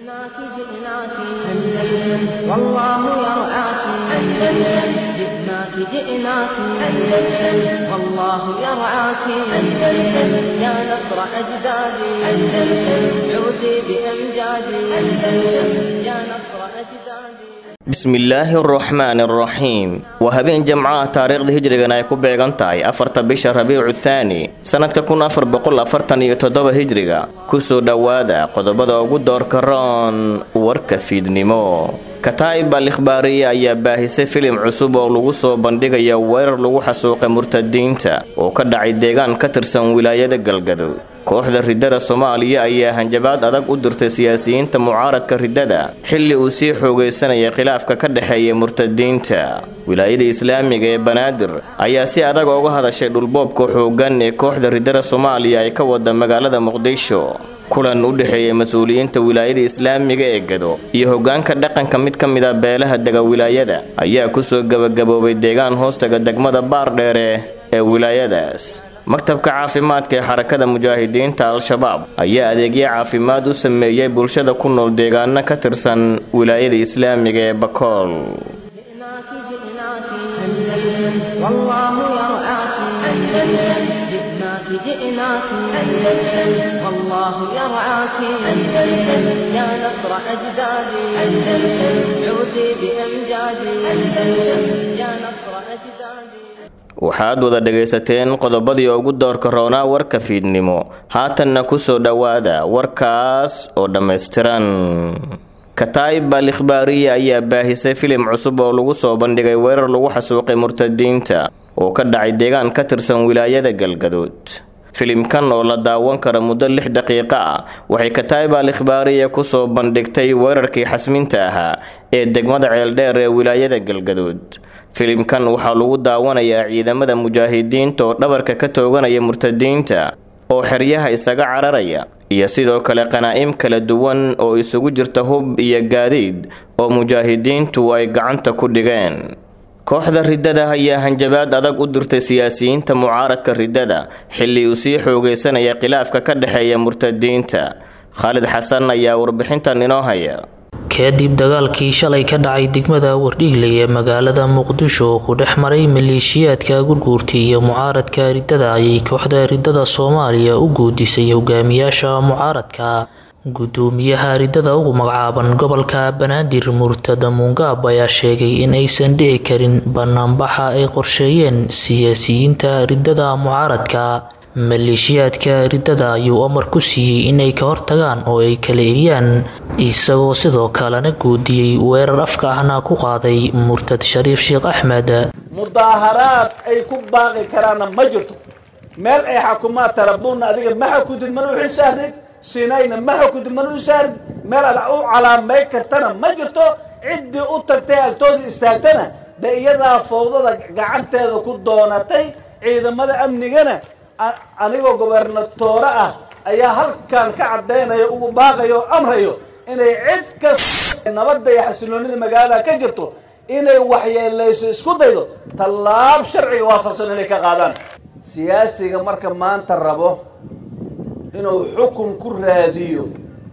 جئناك جئناك أندلس والله يرعاك أندلس جئناك جئناك أندلس والله يرعاك أندلس يا نصر أجدادي أندلس عودي بأمجادي أندلس يا نصر أجدادي bismillaahi araxmaani araxiim waa habeen jamcaha taariikhda hijrigan ay ku beegan tahay afarta bisha rabiicu thaani sannadka kun afar boqol afartan iyo toddoba hijriga kusoo dhowaada qodobada ugu doorka roon warka fiidnimo kataa'ib al ikhbaariya ayaa baahisay filim cusub oo lagu soo bandhigaya weerar lagu xasuuqay murtadiinta oo ka dhacay deegaan ka tirsan wilaayada galgaduud kooxda riddada soomaaliya ayaa hanjabaad adag u dirtay siyaasiyiinta mucaaradka riddada xilli uu sii xoogaysanaya khilaafka ka dhexeeya murtadiinta wilaayada islaamiga ee banaadir ayaa si adag ooga hadashay dhulboobka xooggan ee kooxda riddada soomaaliya ay ka wada magaalada muqdisho kulan u dhexeeya mas-uuliyiinta wilaayada islaamiga ee gado iyo hoggaanka dhaqanka mid ka mid a beelaha dega wilaayada ayaa kusoo gebagaboobay deegaan hoostaga degmada baardheere ee wilaayadaas maktabka caafimaadka ee xarakada mujaahidiinta al-shabaab ayaa adeegyo caafimaad u sameeyey bulshada ku nool deegaano ka tirsan wilaayada islaamiga ee bakool جئناك جئناك أندلس والله يرعاك أندلس جئناك جئناك أندلس والله يرعاك أندلس يا نصر أجدادي أندلس عودي بأمجادي أندلس يا نصر أجدادي waxaad wada dhagaysateen qodobadii ugu doorka roonaa warka fiidnimo haatanna kusoo dhowaada warkaas oo dhammaystiran kataa'ib al ikhbaariya ayaa baahisay filim cusub oo lagu soo bandhigay weerar lagu xasuuqay murtadiinta oo ka dhacay deegaan ka tirsan wilaayada galgaduud filimkan oo la daawan kara muddo lix daqiiqo ah waxay kataa'ib al ikhbaariya kusoo bandhigtay weerarkii xasminta ahaa ee degmada ceeldheer ee wilaayada galgaduud filimkan waxaa lagu daawanayaa ciidamada mujaahidiinta oo dhabarka ka tooganaya murtadiinta oo xeryaha isaga cararaya iyo sidoo kale qanaa'im kala duwan oo isugu jirta hub iyo gaadiid oo mujaahidiintu ay gacanta ku dhigeen kooxda riddada ayaa hanjabaad adag u dirtay siyaasiyiinta mucaaradka riddada xilli uu sii xoogaysanaya khilaafka ka dhexeeya murtadiinta khaalid xasan ayaa warbixintan inoo haya kadib dagaalkii shalay ka dhacay degmada wardhiigley ee magaalada muqdisho oo ku dhex maray maleeshiyaadka gurguurta iyo mucaaradka riddada ayay kooxda riddada soomaaliya u guudisay hogaamiyaasha mucaaradka gudoomiyaha riddada ugu magacaaban gobolka banaadir murtada muungaab ayaa sheegay in aysan dhici karin banaanbaxa ay qorsheeyeen siyaasiyiinta riddada mucaaradka maleeshiyaadka riddada ayuu amar ku siiyey inay ka hortagaan oo ay kala eriyaan isagoo sidoo kalena guudiyey weerar afka ahna ku qaaday murtad shariif sheekh axmed mudaaharaad ay ku baaqi karaanna ma jirto meel ay xakumaad tarabuunna adiga ma xakudid mana u xilsaarid sinayna ma xakudid mana u saarid meel aad u calaamay kartana ma jirto ciddii u tagtay agtooda istaagtana de iyadaa fawdada gacanteeda ku doonatay ciidamada amnigana anigoo gobernatoore ah ayaa halkan ka caddaynaya ugu baaqayo o amrayo inay cid kasta nabadda iyo xasiloonida magaalada ka jirto inay waxyeelayso isku daydo tallaab sharciga waafaqsan inay ka qaadaan siyaasiga marka maanta rabo inuu xukun ku raadiyo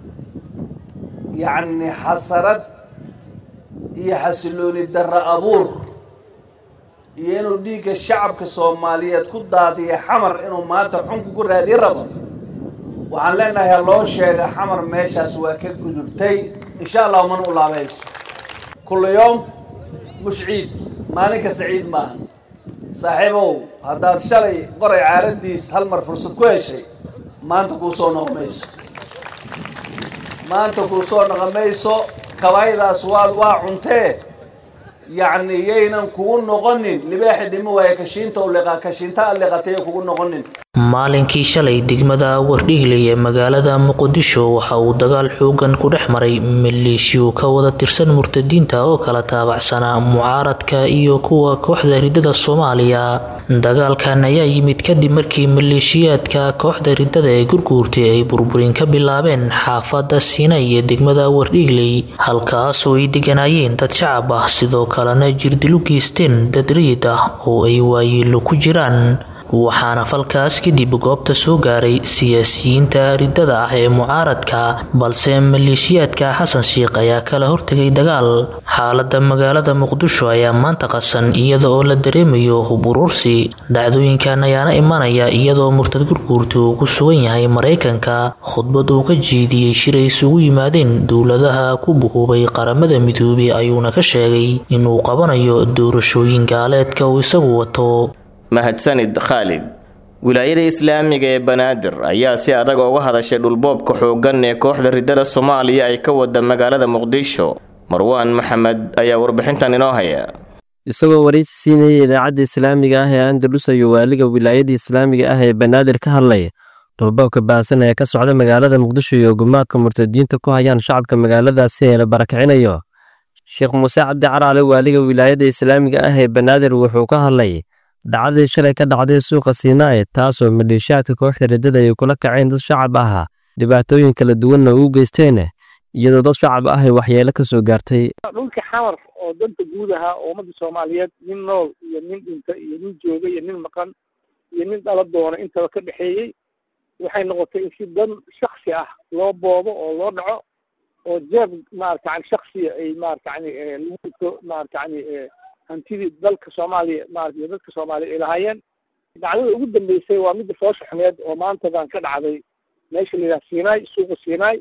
yacni xasarad iyo xasilooni darra abuur iyo inuu dhiigga shacabka soomaaliyeed ku daadiya xamar inuu maanta xunku ku raadiye rabo waxaan leenahay loo sheega xamar meeshaas waa ka gudubtay insha allahu mana u laabayso kullu yowm mush ciid maalin kasta ciid maaha saaxiibow haddaad shalay qoray caaradiis hal mar fursad ku heshay maanta kuu soo noqo mayso maanta kuu soo noqo mayso kabaydaas waa waa cuntee yacni yaynan kugu noqonin libaaxi dhimo waaye kashiinta uliqa kashiinta aliqatay kugu noqonin maalinkii shalay degmada wardhiigley ee magaalada muqdisho waxa uu dagaal xoogan ku dhex maray maleeshiyo ka wada tirsan murtadiinta oo kala taabacsanaa mucaaradka iyo kuwa kooxda riddada soomaaliya dagaalkan ayaa yimid kadib markii maleeshiyaadka kooxda riddada ee gurguurtay ay burburin ka bilaabeen xaafada siina iyo degmada wardhiigley halkaasoo ay deganaayeen dad shacab ah sidoo kalena jirdilu geysteen dad rayid ah oo ay waayeelo ku jiraan waxaana falkaas kadib goobta soo gaaray siyaasiyiinta riddada ah ee mucaaradka balse maleeshiyaadka xasan sheikh ayaa kala hortegay dagaal xaalada magaalada muqdisho ayaa maanta qasan iyada oo la dareemayo hub urursi dhacdooyinkan ayaana imanaya iyadoo murtad gurguurta uu ku sugan yahay maraykanka khudbad uu ka jeediyey shir ay isugu yimaadeen dowladaha ku buhubay qaramada midoobey ayuuna ka sheegay inuu qabanayo doorashooyin gaaleedka uu isagu wato mahadsanid khaalid wilaayada islaamiga ee banaadir ayaa si adag uga hadashay dhulboobka xooggan ee kooxda riddada soomaaliya ay ka wada magaalada muqdisho marwaan maxamed ayaa warbixintan inoo haya isagoo waraysi siinayay idaacadda islaamiga ah ee andalus ayuu waaliga wilaayada islaamiga ah ee banaadir ka hadlay dhulboobka baahsan ee ka socda magaalada muqdisho iyo gumaadka murtadiinta ku hayaan shacabka magaaladaasi ee la barakicinayo sheekh muuse cabdi caraale waaliga wilaayada islaamiga ah ee banaadir wuxuu ka hadlay dhacdadii shalay ka dhacday suuqa siinaaye taasoo maleeshiyaadka kooxda riddada ay kula kaceen dad shacab ah dhibaatooyin kala duwanna uu geysteen iyadoo dad shacab ah ay waxyeelo ka soo gaartay dhulka xamar oo danta guud ahaa oo ummadda soomaaliyeed nin nool iyo nin dhinta iyo nin jooga iyo nin maqan iyo nin dhala doona intaba ka dhexeeyey waxay noqotay in si dan shaksi ah loo boobo oo loo dhaco oo jeeb maarata yani shaksiya ay maarata yani lagu dhigto maarata yani hantidii dalka soomaaliya maarata iyo dadka soomaaliya ay lahaayeen dhacdada ugu dambeysay waa midda foosha xumeed oo maantadan ka dhacday meesha la yidhaha siinaay suuqa siinaay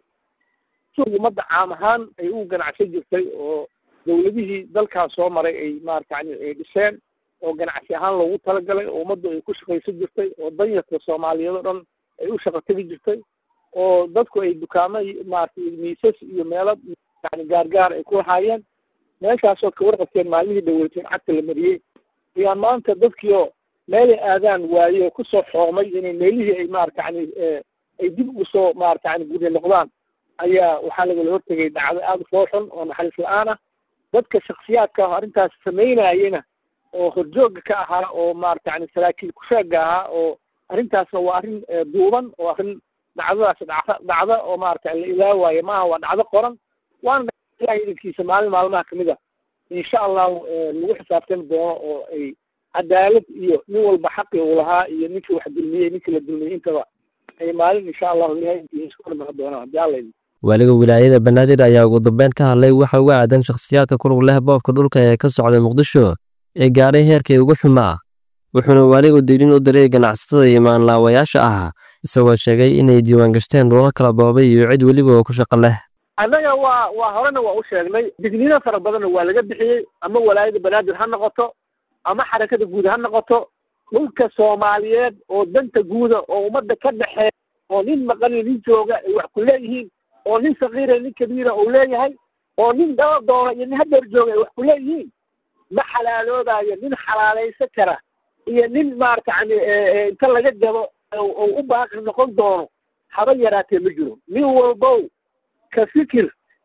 suuq ummadda caam ahaan ay u ganacsan jirtay oo dawladihii dalkaas soo maray ay maarata yani ay dhiseen oo ganacsi ahaan loogu talagalay oo ummaddu ay ku shaqaysan jirtay oo danyarka soomaaliyeed oo dhan ay u shaqo tegi jirtay oo dadku ay dukaamo maarata miisas iyo meelo yani gaargaar ay ku lahaayeen meeshaasoo ka warqabteen maalmihii dhaweyteen cagta la mariyey ayaan maanta dadkiioo meelay aadaan waaye oo kusoo xoomay inay meelihii ay maarata yani ay dib ugu soo maarata yani gurya noqdaan ayaa waxaa lagala hortegay dhacdo aada u fooxun oo naxariis la-aan ah dadka shaksiyaadka ah arrintaas samaynayena oo horjooga ka ahaa oo maarata yani saraakiil kusheega ahaa oo arrintaasna waa arrin duuban oo arrin dhacdadaas dhacda dhacda oo maarata la ilaawaayo maaha waa dhacdo qoran waana ilahay idankiisa maalin maalmaha kamid a insha allahu lagu xisaabtami doono oo ay cadaalad iyo nin walba xaqi uu lahaa iyo ninkii wax dulmiyey ninkii la dulmiyey intaba ay maalin insha allahu ilahay idankiisa ku dhimaa doonaan haddii alla idin waaliga wilaayada banaadir ayaa ugu dambeyn ka hadlay waxa uga aadan shakhsiyaadka ku lug leh boobka dhulka ee ka socda muqdisho ee gaadhay heerkii ugu xumaa wuxuuna waaligu diilin u diray ganacsatada iyo maanlaawayaasha ah isagoo sheegay inay diiwaan gashteen dhulo kala boobay iyo cid weliba oo ku shaqo leh annaga waa waa horena waa u sheegnay digniino fara badanna waa laga bixiyey ama walaayada banaadir ha noqoto ama xarakada guud ha noqoto dhulka soomaaliyeed oo danta guuda oo ummadda ka dhexeeya oo nin maqan iyo nin jooga ay wax ku leeyihiin oo nin sakiira nin kabiira uu leeyahay oo nin daba doona iyo nin hadeer jooga ay wax ku leeyihiin ma xalaaloodaayo nin xalaalaysan kara iyo nin maarata yani inta laga gado oo u baaqi noqon doono haba yaraatee ma jiro nin walbow ka fikir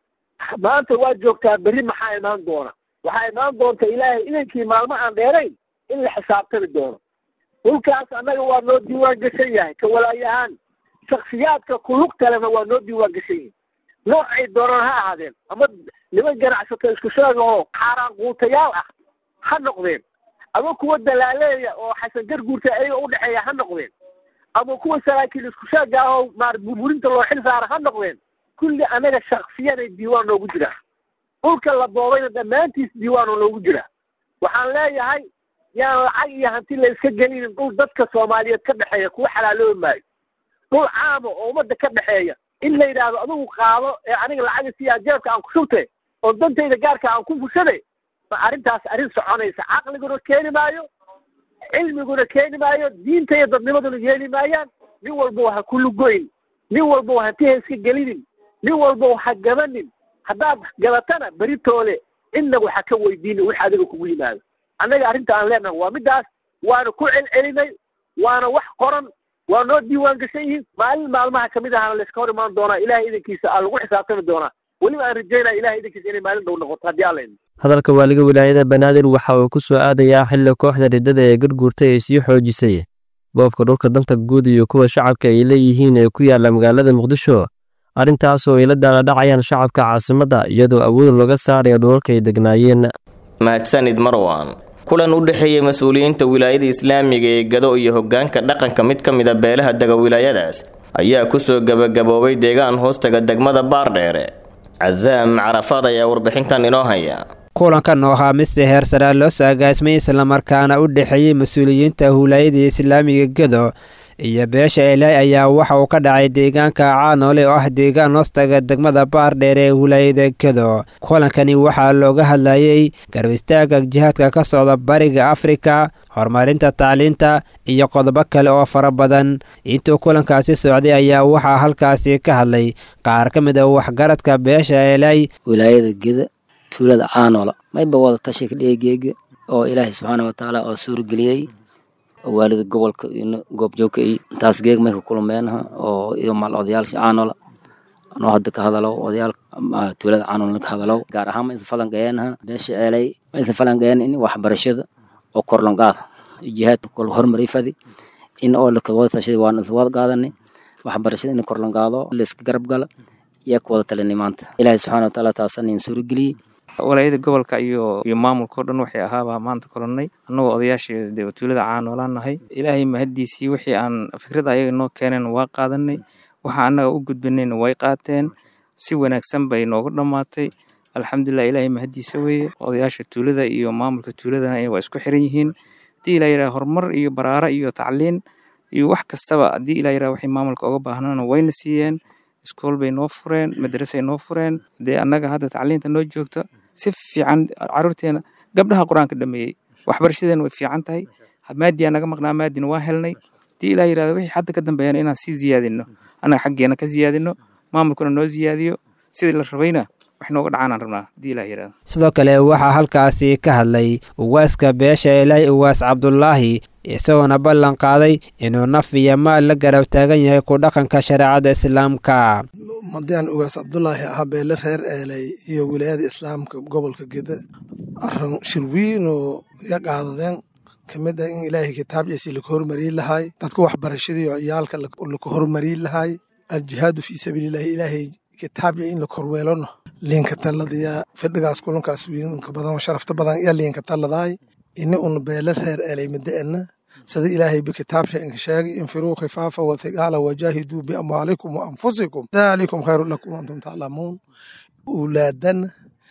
maanta waa joogtaa berri maxaa imaan doona waxaa imaan doonta ilaahay idankii maalmo aan dheerayn in la xisaabtami doono dhulkaas annaga waa noo diiwaan gashan yahay ka walaayahaan shaksiyaadka kulug kalena waa noo diiwaan gashan yihin noocay doonaan ha ahaadeen ama niman ganacsato isku sheega oo xaaraan quutayaal ah ha noqdeen ama kuwa dalaaleeya oo xasan garguurta ayaga udhexeeya ha noqdeen ama kuwa saraakiil isku sheega ah oo maar burburinta loo xil saara ha noqdeen kulli anaga shaksiyanay diiwaan noogu jiraa dhulka la boobayna dhammaantiis diiwaan oo noogu jiraa waxaan leeyahay yaan lacag iyo hanti la iska gelinin dhul dadka soomaaliyeed ka dhexeeya kuwa xalaaloobi maayo dhul caama oo ummadda ka dhexeeya in la yidhaahdo adigu qaado ee aniga lacaga siyaa jeebka aan ku shubte oo dantayda gaarka aan ku fushade ma arrintaas arrin soconaysa caqliguna keeni maayo cilmiguna keeni maayo diinta iyo dadnimaduna yeeli maayaan nin walba ha ku lugoyn nin walba hanti ha iska gelinin nin walba ha gabanin haddaad gabatana beritoole cidnagu ha ka weydiini wix adiga kugu yimaado annaga arrinta aan leenahay waa middaas waana ku celcelinay waana wax qoran waa noo diiwaan gashan yihiin maalin maalmaha kamid ahana layska hor imaan doonaa ilahay idankiisa aa lagu xisaabtami doonaa weliba aan rajaynaya ilahay idankiisa inay maalin dhow noqoto haddii alla idin hadalka waaliga wilaayada banaadir waxa uu ku soo aadayaa xilli kooxda riddada ee garguurtay ay sii xoojisay boobka dhulka danta guud iyo kuwa shacabka ay leeyihiin ee ku yaala magaalada muqdisho arrintaasoo ay la daaladhacayaan shacabka caasimadda iyadoo awood looga saaraya dhulalka ay degnaayeen mahadsanid marwan kulan u dhexeeyay mas-uuliyiinta wilaayada islaamiga ee gado iyo hoggaanka dhaqanka mid ka mid a beelaha dega wilaayadaas ayaa kusoo gebagaboobay deegaan hoostaga degmada baardheere casaam carafaad ayaa warbixintan inoo haya kulankan oo ahaa mise heer saraa loo soo agaasmay islamarkaana u dhexeeyey mas-uuliyiinta wilaayada islaamiga gado iyo beesha elay ayaa waxa uu ka dhacay deegaanka caanoole oo ah deegaan hoostaga degmada baardheer ee wilaayada gado kulankani waxaa looga hadlayey garbistaagga jihaadka ka socda bariga afrika horumarinta tacliinta iyo qodobo kale oo fara badan intuu kulankaasi socday ayaa waxaa halkaasi ka hadlay qaar ka mid a waxgaradka beesha elay wilaayada geda tuulada caanoola mayba wada tashi ka dheegeega oo ilaahay subxaana watacaala oo suurageliyey waalida gobolka goobjoogka iyo intaas geeg may ka kulmeenha oo iyo mal odayaasha caanola anoo hadda ka hadalow odayaal tuulada caanola ka hadalow gaar ahaan ma isa falangayeenha beesha ceelay ma isa falangayeen in waxbarashada oo korlanqaada jihaad kol horumari fadi in oo lakawada tashada waan isa wada qaadani waxbarashada in korlanqaado layska garab gala yaa ku wada talinay maanta ilaahay subxaana watacaala taasana in suurageliyey walaayada gobolka iyo iyo maamulka o dhan waxay ahaabaa maanta kolonnay annagoo odayaashii dee tuulada caanoolaan nahay ilaahay mahaddiisii wixii aan fikrada ayaga noo keeneen waa qaadanay waxa annaga u gudbanayna way qaateen si wanaagsan bay noogu dhammaatay alxamdulilah ilaahay mahaddiisa weeye odayaasha tuulada iyo maamulka tuuladana waa isku xiran yihiin haddii ilaa yidhaha horumar iyo baraara iyo tacliin iyo wax kastaba haddii ilaa yidhaha waxay maamulka oga baahnana wayna siiyeen iskool bay noo fureen madrasay noo fureen dee annaga hadda tacliinta noo joogta si fiican caruurteena gabdhaha qur-aanka dhameeyey waxbarashadeena way fiican tahay maadiyaa naga maqnaa maadina waa helnay hadii ilaa yirahdo wixii hadda ka dambeeyana inaan sii ziyaadino annaga xaggeena ka ziyaadino maamulkuna noo ziyaadiyo sidii la rabayna wax nooga dhacaanaan rabnaa hadii ilaa yirahdo sidoo kale waxaa halkaasi ka hadlay uwaaska beesha elay uwaas cabdulaahi isagoona ballan qaaday inuu naf iyo maal la garab taagan yahay ku dhaqanka shareecada islaamka madaan ugaas cabdulaahi ahaa beele reer eelay iyo wilaayada islaamka gobolka geda aran shirwiin oo ya qaadadeen kamid ah in ilaahay kitaabciisi laka hormariyi lahaay dadka waxbarashadii oo ciyaalka laka hormariyi lahaay aljihaadu fii sabiilillahi ilaahay kitaabci in la korweelono liinka talladaya fidhigaas kulankaas wiinka badan sharafta badan iya liinka talladaay ini una beele reer eelay madaena sida ilaahay bikitaabsha inka sheegay infiruu khifaafa wathiqaala wajaahiduu biamwaalikum wa anfusikum daalikum khayru lakum antum taclamuun ulaadana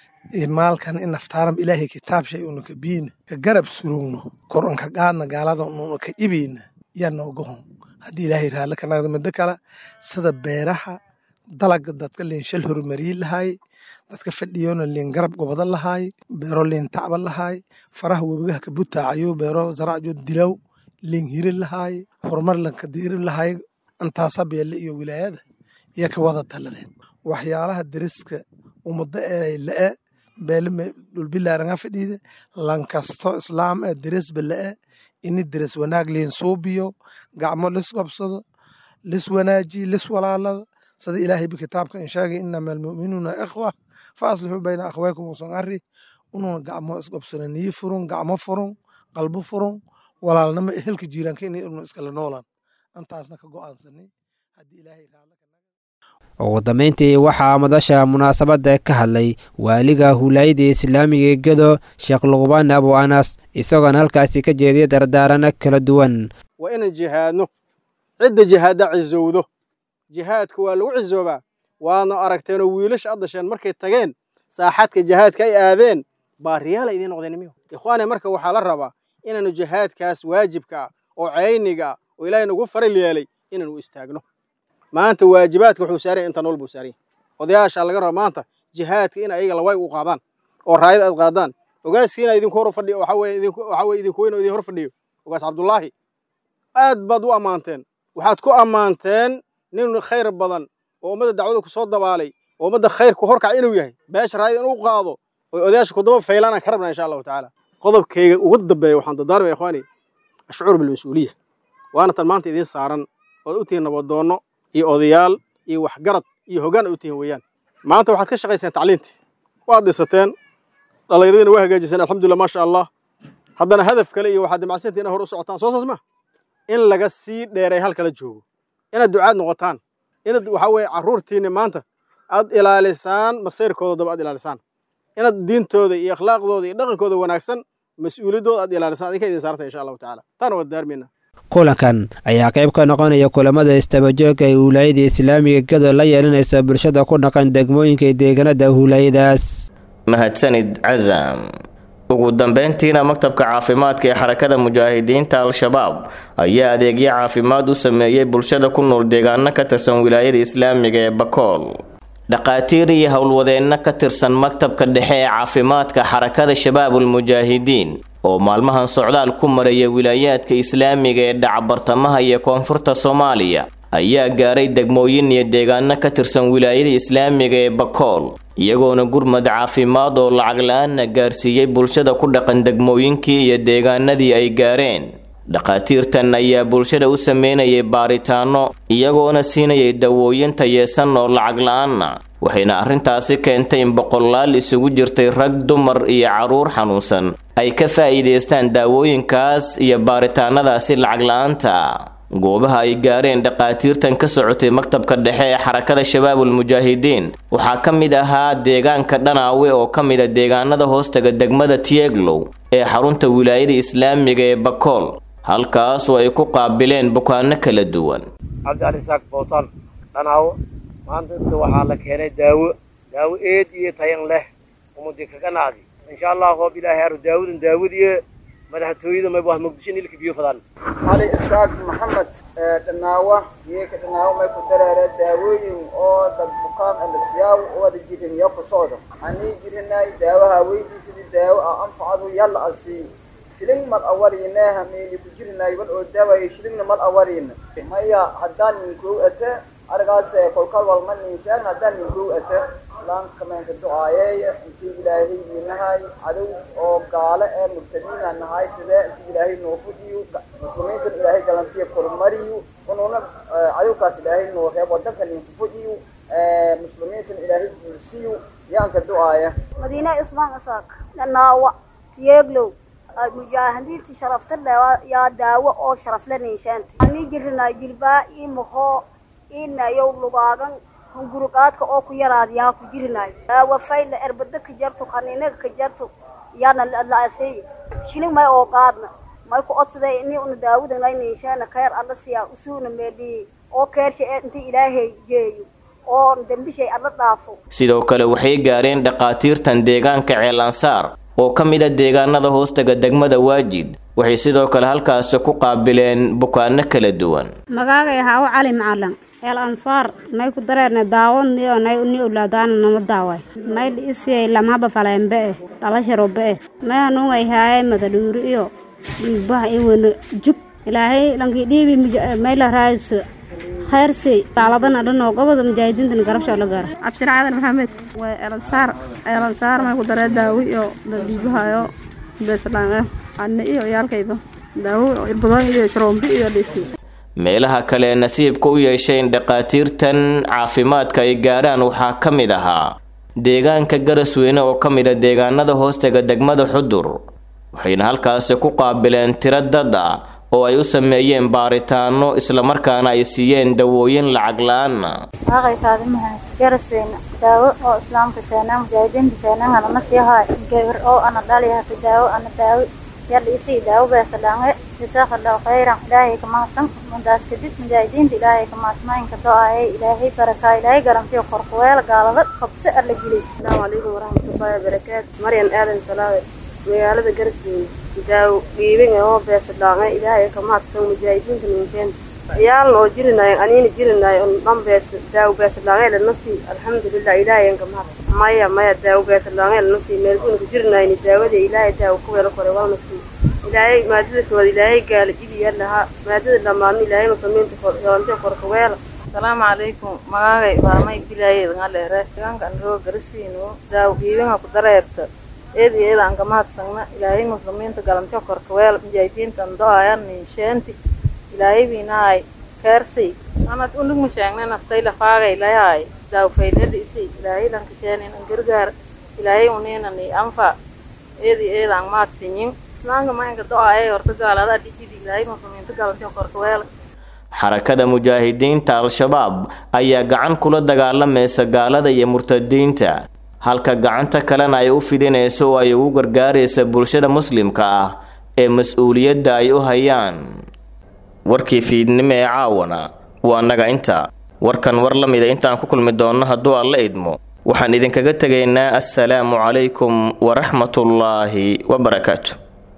maalkan in naftaaram ilaahay kitaabshay una ka biina ka garab surugno kor unka qaadna gaalada una ka ibina yaa noogahon haddii ilaahay raalla ka nagda middo kale sida beeraha dalaga dadka liin shal horumariyi lahaay dadka fadhiyona liin garab goboda lahaay beero liin tacba lahaay faraha webigaha ka butaacayo beero zaracjo dilow liin hiri lahaay horumar lanka diiri lahaay intaasa beelle iyo wilaayada iyo ka wada taladeen waxyaalaha deriska ummaddo ee la'e beele dhulbilaaranga fadhiide lankasto islaam ee deresba la'e ini deres wanaag liin suubiyo gacmo lis qabsado lis wanaaji lis walaalada sida ilaahay bi kitaabka in sheegay inama almu'minuuna ikhwa fa aslixuu bayna akhwaykum usan arri ununa gacmo isqabsana niyi furun gacmo furun qalbo furun walaalnimo ehelka jiiraanka inay unu iskala noolaan intaasna ka go'aansanay haddii ilaahay raalla ugu dambayntii waxaa madasha munaasabadda ka hadlay waaliga huulaayada islaamiga ee gedo sheekh luqbaan abu anas isagoona halkaasi ka jeediyay dardaarano kala duwan waa inaan jihaadno cidda jihaadda cizowdo jihaadka waa lagu cizoobaa waadna aragteenoo wiilasha ad dasheen markay tageen saaxadka jihaadka ay aadeen baariyaala idiin noqdeen miyo ikhwaane marka waxaa la rabaa inaanu jihaadkaas waajibka ah oo cayniga ah oo ilaahay nagu faral yeelay inaanu istaagno maanta waajibaadka wuxuu saaraya inta nool buu saaraya odayaasha laga raba maanta jihaadka in ayaga laway u qaadaan oo raayad aad qaadaan ogaaskiina idinku hor fadhiyo waxa weye idinku waxa weye idinku weyn oo idin hor fadhiyo ogaas cabdullaahi aad baad u ammaanteen waxaad ku ammaanteen nin khayr badan oo ummadda dacwada ku soo dabaalay oo ummadda khayr ku horkac inuu yahay beesha raayad inuu qaado oo odayaasha kudaba faylaanaan ka rabnaa insha allahu tacaala qodobkayga ugu dambeeya waxaan dardaarmaya ikhwaani ashcuur bilmas-uuliya waana tan maanta idiin saaran ood u tihiin nabadoonno iyo odayaal iyo waxgarad iyo hoggaan ay u tihiin weeyaan maanta waxaad ka shaqayseen tacliintii waad dhisateen dhallinyaradiina waa hagaajiseen alxamdulillah maasha allah haddana hadaf kale iyo waxaad dimacsantii inay hor u socotaan soo saas ma in laga sii dheeray halkala joogo inaad ducaad noqotaan inaad waxa weeye carruurtiinni maanta aad ilaalisaan masayrkooda daba aad ilaalisaan inaad diintooda iyo akhlaaqdooda iyo dhaqankooda wanaagsan mas-uuliyadooda aad ilaalisaan adinka idin saarta insha allahu tacaala taana waa daarmayna kulankan ayaa qayb ka noqonaya kulamada istabajooga ay huulaayada islaamiga gado la yeelanaysa bulshada ku dhaqan degmooyinka deegaanada huulaayadaas mahadsanid casam ugu dambeyntiina maktabka caafimaadka ee xarakada mujaahidiinta al-shabaab ayaa adeegyo caafimaad u sameeyey bulshada ku nool deegaano ka tirsan wilaayada islaamiga ee bakool dhaqaatiir iyo howlwadeenno ka tirsan maktabka dhexe ee caafimaadka xarakada shabaabul mujaahidiin oo maalmahan socdaal ku maraya wilaayaadka islaamiga ee dhacabartamaha iyo koonfurta soomaaliya ayaa gaaray degmooyin iyo deegaano ka tirsan wilaayada islaamiga ee bakool iyagoona gurmad caafimaad oo lacag la-aanna gaarsiiyey bulshada ku dhaqan degmooyinkii iyo deegaanadii ay gaareen dhakhaatiirtan ayaa bulshada u sameynayay baaritaano iyagoona siinayay dawooyin tayeesan oo lacag la-aanna waxayna arrintaasi keentay in boqolaal isugu jirtay rag dumar iyo carruur xanuunsan ay ka faa'iidaystaan daawooyinkaas iyo baaritaanadaasi lacag la-aanta goobaha ay gaareen dhakhaatiirtan ka socotay maktabka dhexe ee xarakada shabaabul mujaahidiin waxaa ka mid ahaa deegaanka dhanaawe oo ka mid a deegaanada hoostaga degmada tieglow ee xarunta wilaayada islaamiga ee bakool halkaasoo ay ku qaabileen bukaano kala duwan cabdicali isaaq bootaan dhanaawo maanta inta waxaa la keenay daawo daawo eed iyo tayan leh umudi kaga nacdi insha allah hoob ilaahay aro daawadan daawadiyo madaxtooyada may wax muqdisho nilka biyo fadaan cali isaaq maxamed dhanaawa yeeka dhanaawo may ku dareere daawooyin oo dad bukaan alasiyaaw wada jirin iyo ku socdo anii jirinay daawaha weydiisadi daawo a anfacadu yalla asii shilin mal awariine hameeni ku jirinay wal oo daawayo shilingna mal awariina maya haddaan ninkuu ate argaas kolkal walma ninshaan haddaan ninkuu ate islaamka meenka ducaayeeya intii ilaahay inahay cadow oo gaale ee murtadiina nahay sidee intii ilaahay noo fudiyo muslimiintan ilaahay galantiya kormariyo ununa cadowkaas ilaahay noo reeb wadanka ninku fudiyo muslimiintan ilaahay guulsiyo yaanka ducaaya madiina ismaan isaaq dhanaawa tiyeeglow mujaahidiinta sharafta yaa daawo oo sharafla ninshaanta ani jirinaa jilbaa ii mahoo inayow lugaagan hungurugaadka oo ku yaraadiyaa ku jirinaay daawo fayla erbada ka jarto qaniinaga ka jarto yaana la'asay shilin may oo qaadna may ku odsaday ini una daawada nay ninshaana khayr alla siyaa usuuna meedhiyey oo keersha ee inta ilaahay jeeyo oo dembishay alla dhaafo sidoo kale waxay gaareen dhakhaatiirtan deegaanka ceelansaar oo ka mid a deegaanada hoostaga degmada waajid waxay sidoo kale halkaasi ku qaabileen bukaano kala duwan magaagay haawo cali macalin el ansaar may ku dareerne daawad niyo nay ni ulaadaana nama daaway may dhiisiyay lamaba falembe eh dhalasharobe eh may hanuungay haaye madadhuuri iyo dhiigbaha iwana jug ilaahay lankii dhiibi may la raayso khayrsey daaladana dhanoo goboda mujaahidiintan garabsho la gaara cabshir caadan maxamed waa elansaar elansaar may ku daree daawo iyo dhiibahayo beeslange anne iyo yaalkayba daawo irbadooyin iyo sharoombi iyo dhisi meelaha kale ee nasiibka u yeesheen dhakhaatiirtan caafimaadka ay gaaraan waxaa ka mid ahaa deegaanka garasweyne oo ka mid a deegaanada hoostaga degmada xudur waxayna halkaasi ku qaabileen tiro dad ah oo ay u sameeyeen baaritaano islamarkaana ay siiyeen dawooyin lacag la-aanna waaqay kaadimahay garasweyne daawo oo islaamka keenaa mujaahidiinta keenaa anana siihaay gabar oo ana dhaliyaha daawo ana daawo yalla isii daawo beesalaange jazaakallaahu khayran ilaahay ka mahadsan mundaas kadib mujaahidiinta ilaahay ka mahadsanaaynka do-aayay ilaahay barakaa ilaahay garantiyo korkuweel gaalada qabse alla geliy asalaamu calaykum waraxmatullaahi wabarakaatu maryan aadan salaawe magaalada garasweyne daawo dhiibin oo beesalaange ilaahay ka mahadsan mujaahidiinta ninkeenta ciyaalna oo jirinayo aniina jirinayo on dhan bees daawo beesalaange lanasi alxamdulilah ilaahay ka mahadsan maya maya daawo beesalaange lanasi meelkunka jirinayni daawada ilaahay daawo ku weelo kore waana sii ilaahay maadada kooda ilaahay gaala jibiya lahaa maadada dhamaadna ilaahay muslimiinta yoonte korka weela asalaamu calaykum magaagay waamay bilaayed ngaleere deegaanka anroo garasiino daawo dhiibinga ku dareerta eed iyo eed aan ka mahadsagna ilaahay muslimiinta galantyo korka weel mujaahidiintan do-ayan ninsheenti ilaahay biinaay keersay anad unug masheegne naftay lafaagay layaay daawo faylada isi ilaahay lankasheenin an gargaar ilaahay uniinani anfa eed iyo eed aan mahadsinyin islaanka maanka do-aayay horta gaalada dhijidi ilaahay muslimiinta galantyo korka weel xarakada mujaahidiinta al-shabaab ayaa gacan kula dagaalamaysa gaalada iyo murtadiinta halka gacanta kalena ay u fidinayso oo ay ugu gargaaraysa bulshada muslimka ah ee mas-uuliyadda ay u hayaan warkii fiidnimo ee caawana waa naga inta warkan war la mida intaan ku kulmi doonno hadduu alla idmo waxaan idinkaga tegaynaa assalaamu calaykum waraxmatullaahi wabarakaatu